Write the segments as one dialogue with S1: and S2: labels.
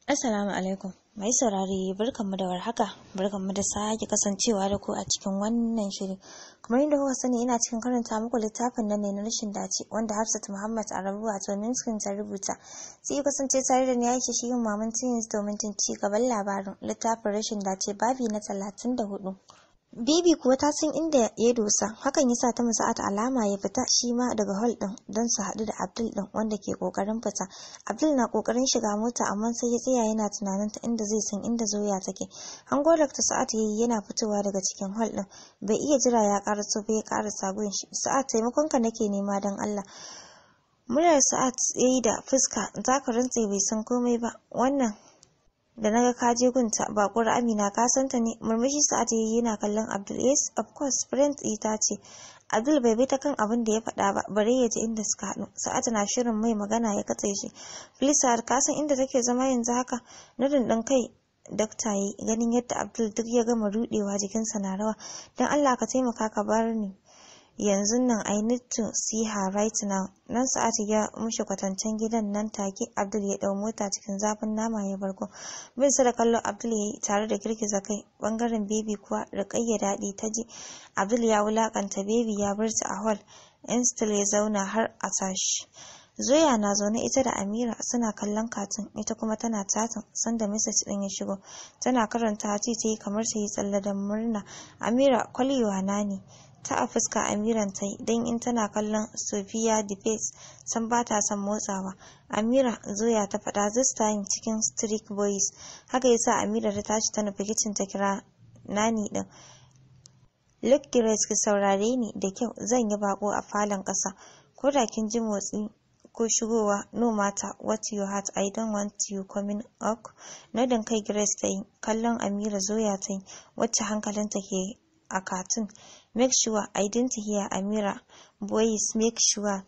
S1: Assalamu alaikum. Mai saurare barkanmu da warhaka, barkanmu da sake kasancewa da ku a cikin wannan shiri. Kamar yadda kuka sani ina cikin karanta muku littafin nan ne na rashin dace wanda Hafsat Muhammad Arabu wato Minskin ta rubuta. Sai kasance tare da ni Aisha shi yin maman Tins domin jin ci gaban labarin littafin rashin dace babi na talatin da hudu. Bibi kuwa ta san inda ya dosa, hakan yasa ta musa'at alama ya fita shi ma daga hall din don su haɗu da Abdul din wanda ke kokarin fita. Abdul na kokarin shiga mota amma sai ya tsaya yana tunanin ta inda zai san inda Zoya take. Hango Dr. Sa'at yayi yana fitowa daga cikin hall din. Bai iya jira ya karaso ba ya karasa gun shi. Sa'at taimakon ka nake nema don Allah. Muryar Sa'at yayi da fuska, zaka rantse bai san komai ba. Wannan da naga ka je gunta bakuwar Amina ka santa ne murmushi Sa'ad yayi yana kallon Abdul yes of course friend ita ce Abdul bai bi ta kan abin da ya faɗa ba bare ya ji inda suka haɗu Sa'ad na shirin mai magana ya katse shi please Sa'ad ka san inda take zama yanzu haka na dindin kai dakta yi ganin yadda Abdul duk ya gama rudewa jikinsa na rawa dan Allah ka taimaka ka bar ni yanzu nan I need to see her right now. Nan Sa'atu ya mushi kwatancen gidan nan take Abdul ya dau mota cikin zafin nama ya barko. Bin sa da kallo Abdul yayi tare da girgiza kai bangaren baby kuwa rikayya daɗi ta ji. Abdul ya wulakanta baby ya bar ta a hall. Instil ya zauna har a tashi. Zoya na zaune ita da Amira suna kallon katin ita kuma tana tatin sanda message din ya shigo. Tana karanta ce ta yi kamar ta yi tsalle da murna. Amira kwalewa na ne. ta a fuska amiran ta yi don in tana kallon sophia defense san ba ta son motsawa amira zoya ta faɗa this time cikin strict boys haka yasa amira ta tashi ta nufi kicin ta kira nani din look grace ki saurare ni da kyau zan yi bako a falon ƙasa ko da kin ji motsi ko shigowa no matter what you heart I don't want you coming up nodin kai Grace ta yi kallon Amira Zoya ta yi wacce hankalinta ke a katun make sure I didn't hear Amira boys make sure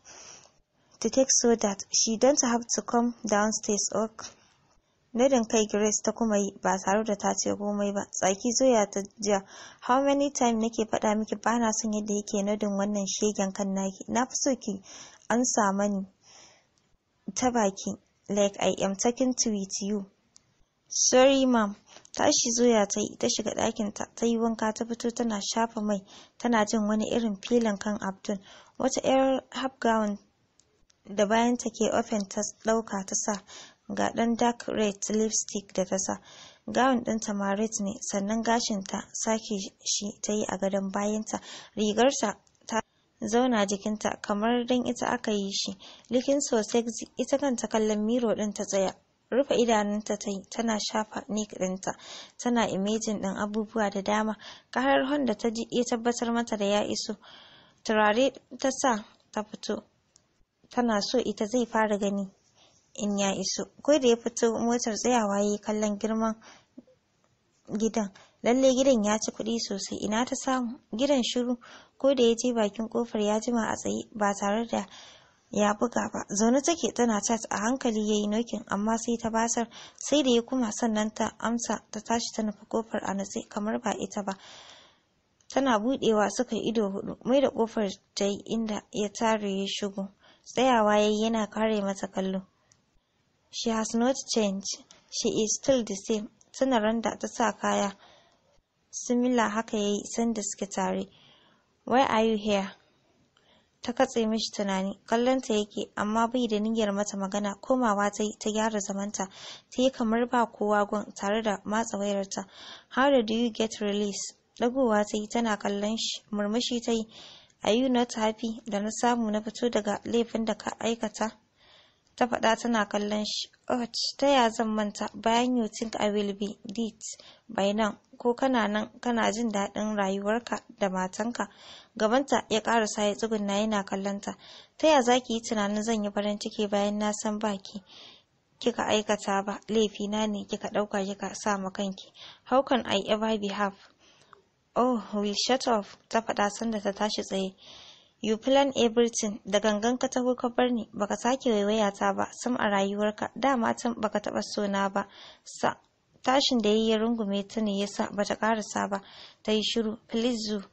S1: to take so that she don't have to come downstairs ok Nadin kai Grace ta kuma yi ba tare da ta ce komai ba. Tsaki zoya ta jiya. How many time nake faɗa miki ba na son yadda yake nadin wannan shegen kan naki. Na fi so ki an mani ta baki like I am talking to with you. Sorry ma'am. Tashi zoya ta yi ta shiga ɗakinta ta yi wanka ta fito tana shafa mai tana jin wani irin filin kan Abdul. Wata 'yar half gown da bayan ta ke open ta ɗauka ta sa ga ɗan dark red lipstick da ta sa gawun ɗinta ma red ne sannan gashinta sake shi ta yi a gadon bayanta rigarta ta zauna jikinta kamar dan ita aka yi shi likin so sexy ita kanta kallon miro ɗin ta tsaya rufe idanunta ta yi tana shafa nik ɗinta tana imejin ɗin abubuwa da dama karar honda ta ji ya tabbatar mata da ya iso turare ta sa ta fito tana so ita zai fara gani in ya iso ko da ya fito motar tsayawa ya yi kallon girman gidan lalle gidan ya ci kuɗi sosai ina ta samu gidan shiru ko da ya je bakin kofar ya jima a tsaye ba tare da ya buga ba zaune take tana chat a hankali yayi nokin amma sai ta basar sai da ya kuma sannan ta amsa ta tashi ta nufi kofar a natse kamar ba ita ba tana budewa suka yi ido hudu mai da kofar ta yi inda ya tare ya shigo tsayawa yayi yana kare mata kallo She has not changed. She is still the same. Tuna randa ta sa kaya. Simila haka ya yi sanda suke tare. Why are you here? Ta katse mishi tunani, kallonta yake, amma bai da niyyar mata magana, komawa ta yi ta gyara zamanta, ta yi kamar ba kowa gun tare da matsa wayarta. How do you get release? Dagowa ta yi tana kallon shi, murmushi ta yi. Are you not happy da na samu na fito daga laifin da ka aikata? ta faɗa tana kallon shi ot ta ya zan manta bayan you think I will be dead by now ko kana nan kana jin daɗin rayuwarka da matanka gabanta ya ƙarasa ya tsugunna yana kallonta ta ya za ki yi tunanin zan yi farin ciki bayan na san baki kika aikata ba laifina ne kika ɗauka kika sa ma kanki how can I ever be have oh will shut off ta faɗa sanda ta tashi tsaye You plan everything da gangan ka taho ka bar ni baka sake waiwaya ta ba sam a rayuwarka dama can baka taba sona ba sa tashin da yayi ya rungume ta ne yasa bata karasa ba ta yi shiru please zu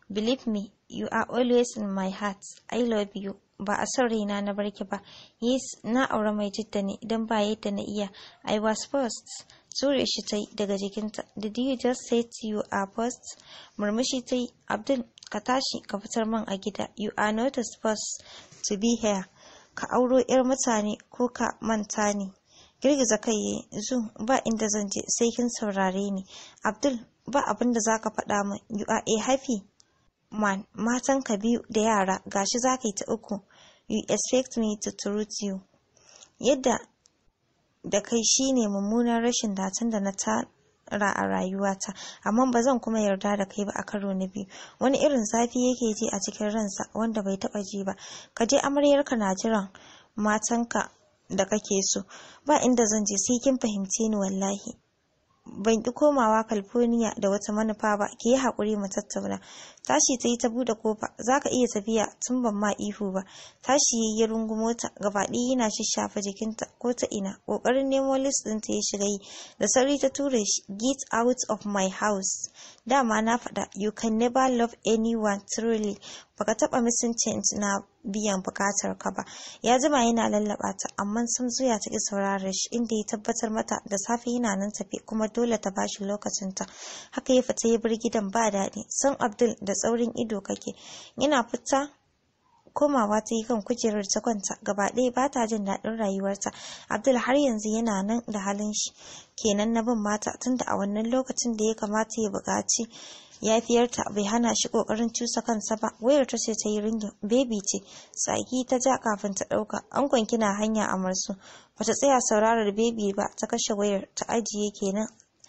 S1: believe me you are always in my heart i love you ba a son raina na barki ba yes na aure mai jidda ne idan ba yadda na iya i was first ture shi ta yi daga jikinta did you just say you are first murmushi ta yi abdul ka tashi ka fitar man a gida you are not supposed to be here ka auro yar mutane ko ka manta ne girgiza kai yayi zu ba inda zan je sai kin saurare ni abdul ba abin da zaka faɗa min you are a happy man matan ka biyu da yara gashi zaka yi ta uku you expect me to treat you yadda da kai shine mummunan rashin datan da na tara a rayuwata amma ba zan kuma yarda da kai ba a karo na biyu wani irin zafi yake ji a cikin ransa wanda bai taba ji ba ka je amaryarka na jiran matanka da kake so ba inda zan je sai kin fahimce ni wallahi ban ki komawa California da wata manufa ba ki yi haƙuri mu tattauna tashi ta yi ta buɗe kofa za ka iya tafiya tun ban ma ihu ba tashi ya yi rungumo ta gaba ɗaya yana shafa jikinta ko ta ina ƙoƙarin nemo list ɗinta ya shiga yi da sauri ta ture shi get out of my house dama na faɗa you can never love anyone truly baka taɓa missing chance na biyan bukatar ka ba ya jima yana lallaba ta amma sun zuya ta ki saurara shi inda ya tabbatar mata da safe yana nan tafe kuma dole ta bashi lokacin ta haka ya fita ya bar gidan ba daɗi san abdul da tsaurin ido kake yana fita komawa ta yi kan kujerar ta kwanta gaba ɗaya ba ta jin daɗin rayuwarta abdul har yanzu yana nan da halin shi kenan na bin mata tunda a wannan lokacin da ya kamata ya buƙaci yafiyarta bai hana shi kokarin cusa kansa ba wayar ta ce ta yi ringin baby ce tsaki ta ja kafin ta dauka ankon kina hanya a marsu bata tsaya saurarar baby ba ta kashe wayar ta ajiye kenan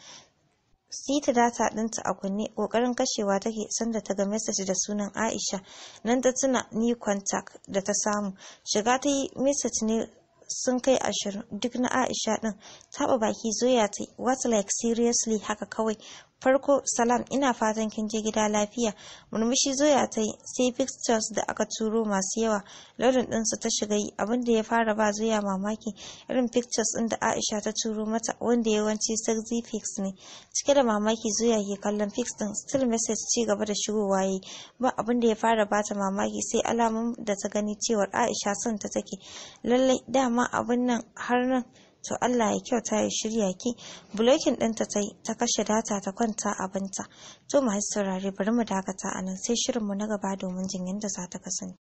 S1: sita data ɗinta a kunne ƙoƙarin kashewa take sanda ta ga message da sunan Aisha nan ta tuna ni contact da ta samu shiga ta yi message ne sun kai ashirin duk na Aisha ɗin taɓa baki zoya ta what like seriously haka kawai farko salam ina fatan kin je gida lafiya murmushi zoya ta yi sai pictures da aka turo masu yawa launin ɗinsu ta shiga yi abinda ya fara ba zoya mamaki irin pictures ɗin da aisha ta turo mata wanda yawanci sexy pics ne cike da mamaki zoya ke kallon pics ɗin still message ci gaba da shigowa yi ba abinda ya fara bata mamaki sai alamun da ta gani cewar aisha son ta take lallai dama abin nan har nan to Allah ya kyauta ya shirya ki bulokin ɗinta ta yi ta kashe data ta kwanta abinta to masu saurare bari mu dakata a nan sai shirinmu na gaba domin jin yadda za ta kasance